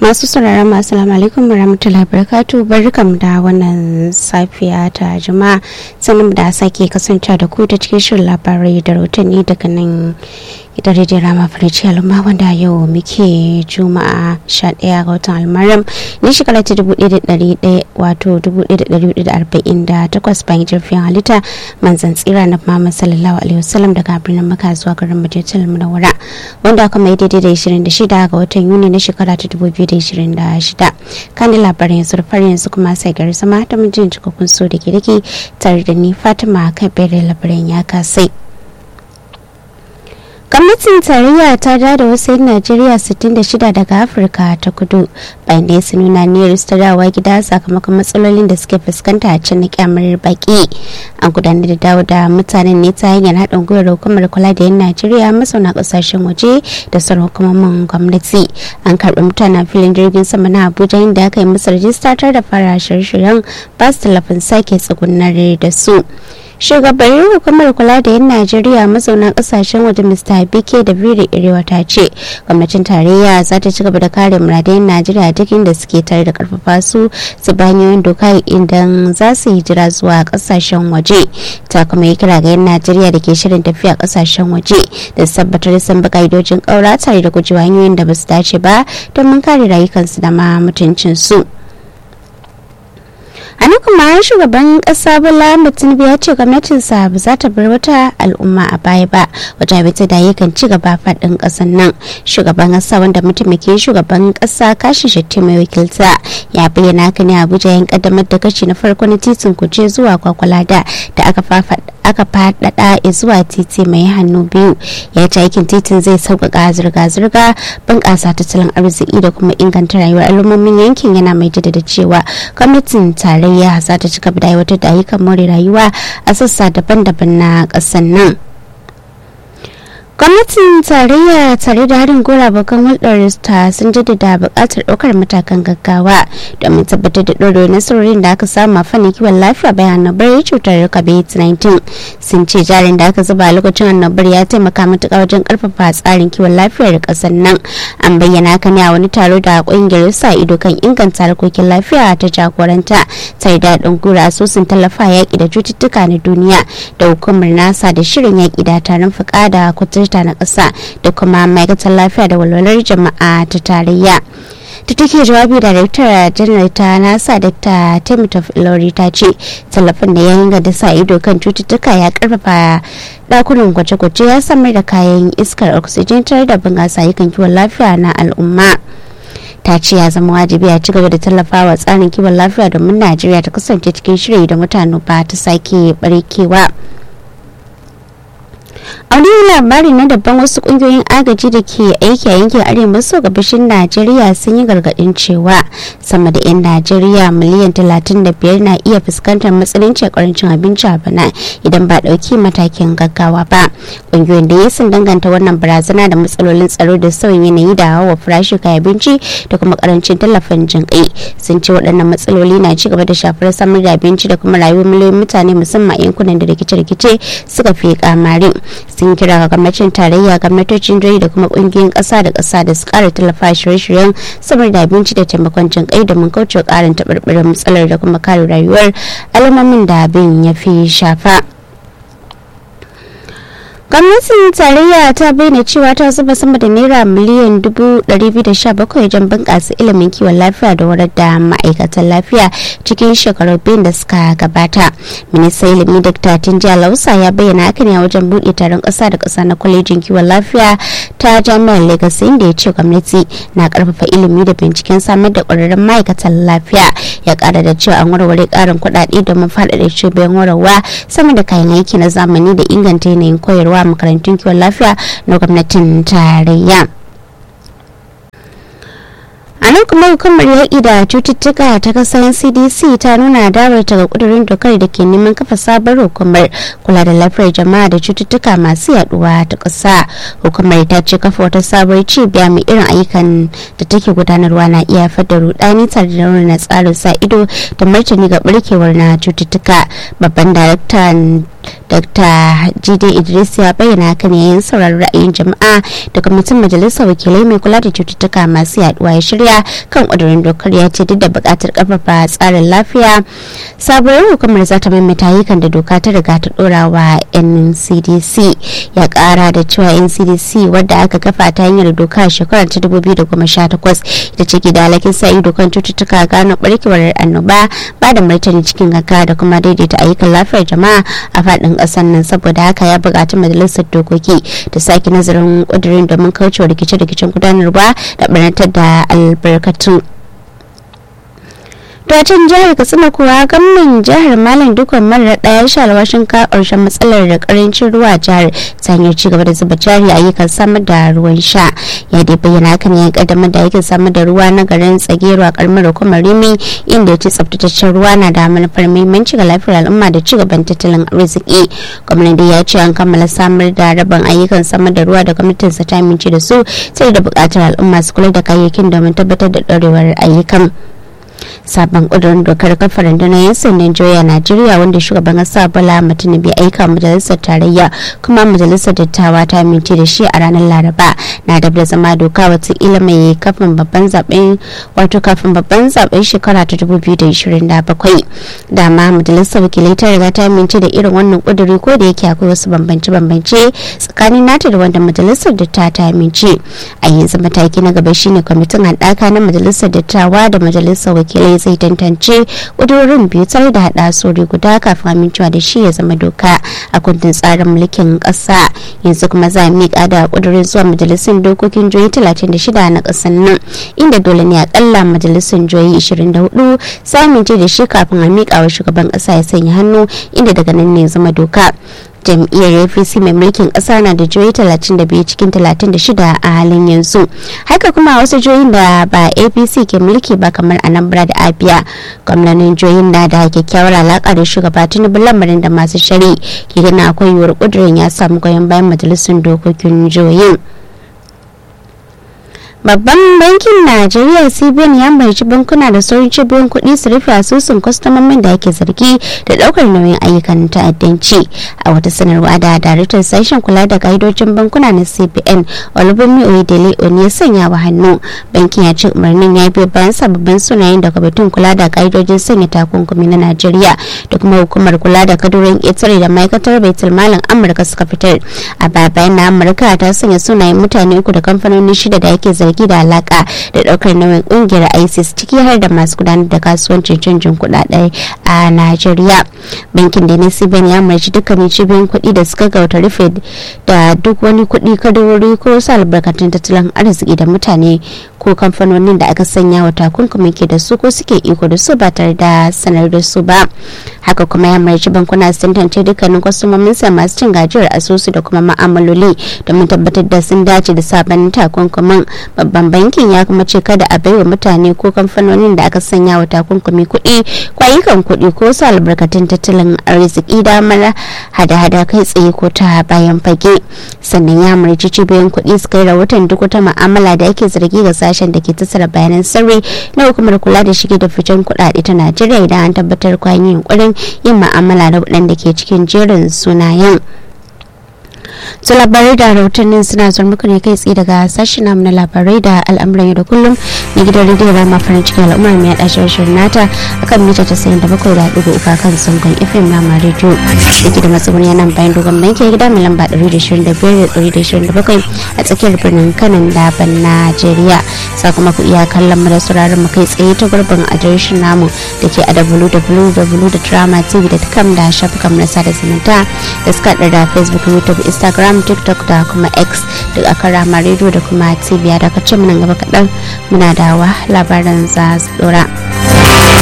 masu sauraron masu salamu alaikum warahmatullahi wabarakatuh barkam da wannan safiya ta juma'a sanin da sake kasance da ku ta cikin shirin labarai da rahotanni daga nan gidan rediyon rama farici al'umma wanda yau muke juma'a 11 ga watan almaram na shekara ta 1100 wato 1448 bayan jirfin halitta manzan tsira na muhammad sallallahu alaihi wasallam daga birnin maka zuwa garin majalisar munawwara wanda aka mai daidai da 26 ga watan yuni na shekara ta 2026 kan labarin yanzu da farin yanzu kuma sai gari sama ta mijin cikakkun so da ke dake tare da ni fatima kan bere labarin ya kasai gwamnatin tarayya ta da da wasu 'yan najeriya 66 daga afirka ta kudu bayan da su nuna niyyar su dawowa gida sakamakon matsalolin da suke fuskanta a can na kyamar baki an gudanar da dawo da mutanen ne ta hanyar haɗin gwiwar hukumar kula da 'yan najeriya mazauna ƙasashen waje da sauran hukumomin gwamnati an karɓi mutanen filin jirgin sama na abuja inda aka yi musu rajista tare da fara shirye-shiryen ba su tallafin sake tsugunar da su shugabannin hukumar kula da yan najeriya mazauna kasashen waje mr bike da biri irewa ta ce gwamnatin tarayya za ta ci gaba da kare muradayen najeriya duk inda suke tare da karfafa su su banyoyin doka idan za su hijira zuwa kasashen waje ta kuma yi kira ga yan najeriya da ke shirin tafiya kasashen waje da tabbatar sun bi ka'idojin kaura tare da gujewa hanyoyin da ba su dace ba domin kare rayukansu da ma mutuncinsu. a nan kuma shugaban kasa bola tinubu ya ce gwamnatinsa ba za ta bar wata al'umma a baya ba wata bita da yakan ci gaba faɗin ƙasar nan shugaban kasa wanda mataimakin shugaban kasa kashi shatti mai wakilta ya bayyana haka ne abuja yan kaddamar da kashi na farko na titin kuje zuwa kwakwalada da aka aka faɗaɗa zuwa titi mai hannu biyu ya ce aikin titin zai sauƙaƙa zirga-zirga bunƙasa tattalin arziki da kuma inganta rayuwar al'ummomin yankin yana mai jaddada cewa gwamnatin tarayya za ta ci gaba da aiwatar da ayyukan more rayuwa a sassa daban-daban na ƙasar nan. gwamnatin tarayya tare da harin gora bakan hulɗar ta sun jaddada buƙatar ɗaukar matakan gaggawa domin tabbatar da ɗorewar nasarorin da aka samu a fannin kiwon lafiya bayan annobar cutar covid-19 sun ce jarin da aka zuba a lokacin annobar ya taimaka matuƙa wajen ƙarfafa tsarin kiwon lafiyar ƙasar nan an bayyana haka ne a wani taro da ƙungiyar sa ido kan inganta harkokin lafiya ta jagoranta tare da haɗin gora asusun tallafa yaƙi da cututtuka na duniya da hukumar nasa da shirin yaƙi da tarin fuka da kuturta na ƙasa da kuma ma'aikatar lafiya da walwalar jama'a ta tarayya ta take jawabi da daraktar janar ta nasa dr timothy ilori ta ce tallafin da ya yanga da sa ido kan cututtuka ya karfafa dakunan gwaje-gwaje ya samar da kayan iskar oxygen tare da bunƙasa yakan kiwon lafiya na al'umma ta ce ya zama wajibi a cigaba da tallafawa tsarin kiwon lafiya domin najeriya ta kasance cikin shiri da mutane ba ta sake barkewa. a wani labari na daban wasu kungiyoyin agaji da ke aiki a yankin arewa maso gabashin najeriya sun yi gargadin cewa sama da 'yan najeriya miliyan 35 na iya fuskantar matsalolin karancin abinci a bana idan ba dauki matakin gaggawa ba kungiyoyin da ya sun danganta wannan barazana da matsalolin tsaro da sauyin yanayi da hawa farashi kayan abinci da kuma karancin tallafin jinƙai sun ce waɗannan matsaloli na ci gaba da shafar samar da abinci da kuma rayuwar miliyoyin mutane musamman yankunan da rikice-rikice suka fi kamarin sun kira ga gwamnatin tarayya gwamnatocin jihohi da kuma kungiyoyin kasa da kasa da su kara tallafa shirye-shiryen samar da abinci da taimakon jin kai domin kauce karin taɓarɓarin matsalar da kuma kare rayuwar alamomin da abin ya fi shafa. gwamnatin tarayya ta bayyana cewa ta zuba sama da naira miliyan 217 wajen bunƙasa ilimin kiwon lafiya da warar da ma'aikatan lafiya cikin shekaru biyun da suka gabata ministan ilimi dr tinja lausa ya bayyana haka ne a wajen buɗe taron ƙasa da ƙasa na kwalejin kiwon lafiya ta jami'ar lagos inda ya ce gwamnati na ƙarfafa ilimi da binciken samar da ƙwararrun ma'aikatan lafiya ya ƙara da cewa an warware ƙarin kuɗaɗe domin faɗaɗa cibiyoyin wararwa sama da kayan aiki na zamani da inganta yanayin koyarwa makarantun kiwon lafiya na gwamnatin tarayya a nan kuma hukumar yaƙi da cututtuka ta kasar cdc ta nuna dawarta ga ƙudurin dokar da ke neman kafa sabon hukumar kula da lafiyar jama'a da cututtuka masu yaduwa ta ƙasa hukumar ta ce kafa wata sabuwar cibiya mai irin ayyukan da take gudanarwa na iya haifar da rudani tare da raunana tsarin sa ido da martani ga barkewar na cututtuka babban daraktan dr jide idris ya bayyana hakan yayin sauraron ra'ayin jama'a da kwamitin majalisar wakilai mai kula da cututtuka masu yaduwa ya shirya kan ƙudurin dokar ya ce duk da buƙatar ƙarfafa tsarin lafiya sabuwar hukumar za ta maimaita ayyukan da doka ta riga ta ɗora wa ncdc ya ƙara da cewa ncdc wadda aka kafa ta hanyar doka shekarar ta 2018 ita ce ke da alakin sa ido kan cututtuka gano barkewar annoba ba da martani cikin gaggawa da kuma daidaita ayyukan lafiyar jama'a a faɗin ƙasar nan saboda haka ya buƙaci majalisar dokoki ta sake nazarin ƙudurin domin kaucewa rikice-rikicen gudanarwa da ɓarnatar da albarkatun Dacin jihar Katsina kuwa gwamnan jihar Malam Dukwan Marar ɗaya sha alwashin ka ƙarshen matsalar da ƙarancin ruwa jihar ta hanyar ci gaba da zuba jari ayyukan samar da ruwan sha. Ya dai bayyana hakan ya kaddamar da aikin samar da ruwa na garin Tsagero a ƙaramar hukumar Rimi inda ya ce tsaftataccen ruwa na da manufar muhimmanci ga lafiyar al'umma da ci gaban tattalin arziki. Gwamnan dai ya ce an kammala samar da rabon ayyukan samar da ruwa da gwamnatinsa ta amince da su sai da buƙatar al'umma su kula da kayayyakin domin tabbatar da ɗorewar ayyukan. sabon ƙudurin dokar kafa rundunar 'yan sandan joya najeriya wanda shugaban ƙasa bola tinubu bai aika majalisar tarayya kuma majalisar dattawa ta amince da shi a ranar laraba na da da zama doka watakila mai kafin babban zaben wato kafin babban zaben shekara ta 2027 dama majalisar wakilai ta riga ta amince da irin wannan ƙuduri ko da yake akwai wasu bambance-bambance tsakanin nata da wanda majalisar dattawa ta amince a yanzu mataki na gaba shine kwamitin haɗaka na majalisar dattawa da majalisar wakilai zai tantance ƙudurorin biyu tare da haɗa sori guda kafin amincewa da shi ya zama doka a kundin tsarin mulkin ƙasa yanzu kuma za a miƙa da ƙudurin zuwa majalisun dokokin joyi 36 na ƙasar nan inda dole ne akalla majalisun joyi 24 su amince da shi kafin a miƙa wa shugaban ƙasa ya sanya hannu inda daga nan ne zama doka jam'iyyar apc mai mulkin kasa na da jihohi 32 cikin 36 a halin yanzu haka kuma wasu jihohin da ba apc ke mulki ba kamar anambra da abia gwamnanin jihohin na da kyakkyawar alaka da shugaba tinubu lamarin da masu shari ke gana akwai yiwuwar kudurin ya samu goyon bayan majalisun dokokin jihohin babban bankin najeriya cbn ya umarci bankuna da sauran cibiyoyin kuɗi su rufe asusun kwastomomin da ake zargi da ɗaukar nauyin ayyukan ta'addanci a wata sanarwa da daraktar sashen kula da ka'idojin bankuna na cbn olubunmi oyedele oni ya sanya wa hannu bankin ya ce umarnin ya biyo bayan sababbin sunayen da kwamitin kula da ka'idojin sanya takunkumi na najeriya da kuma hukumar kula da kadurin ƙetare da ma'aikatar baitul malin amurka suka fitar a baya bayan na amurka ta sanya sunayen mutane uku da kamfanoni shida da ake zargi zargi da alaka da daukar nauyin kungiyar isis ciki har da masu gudanar da kasuwancin canjin kudade a najeriya bankin da nasiban ya umarci dukkanin cibiyoyin kuɗi da suka gauta rufe da duk wani kuɗi kadarori ko wasu albarkatun tattalin arziki da mutane ko kamfanonin da aka sanya wa takunkumi ke da su ko suke iko da su ba tare da sanar da su ba haka kuma ya umarci bankuna su tantance dukkanin kwastomomin sa masu cin gajiyar asusu da kuma ma'amaloli domin tabbatar da sun dace da sabon takunkumin babban bankin ya kuma ce kada a baiwa mutane ko kamfanonin da aka sanya wa takunkumi kuɗi kwayukan kuɗi ko su albarkatun tattalin arziki damar hada-hada kai tsaye ko ta bayan fage sannan ya umarci cibiyoyin kuɗi su kai rahoton duk wata ma'amala da ake zargi ga sashen da ke tattara bayanan sirri na hukumar kula da shige da ficen kuɗaɗe ta najeriya idan an tabbatar kwayan yunkurin yin ma'amala da waɗanda ke cikin jerin sunayen su labarai da rahotannin suna zuwa muku ne kai tsaye daga sashen namu na labarai da al'amuran yau da kullum na gidan rediyo rama farin cikin al'ummar mai yaɗa shirin nata akan mita casa'in da bakwai da ɗigo uku kan sangon fm rama rediyo da ke da matsuguni yana bayan dogon banki gida mai lamba ɗari da shirin da biyar da ɗari da shirin da bakwai a tsakiyar birnin kanan daban najeriya sakamakon iya kallon mu da sauraron mu kai tsaye ta gurbin adireshin namu da ke a www.dramatv.com da shafukan na sada zumunta da suka da facebook youtube instagram tiktok da kuma x duk a kan rama rediyo da kuma tv da ka ce muna gaba kaɗan muna dawa labaran za su dora.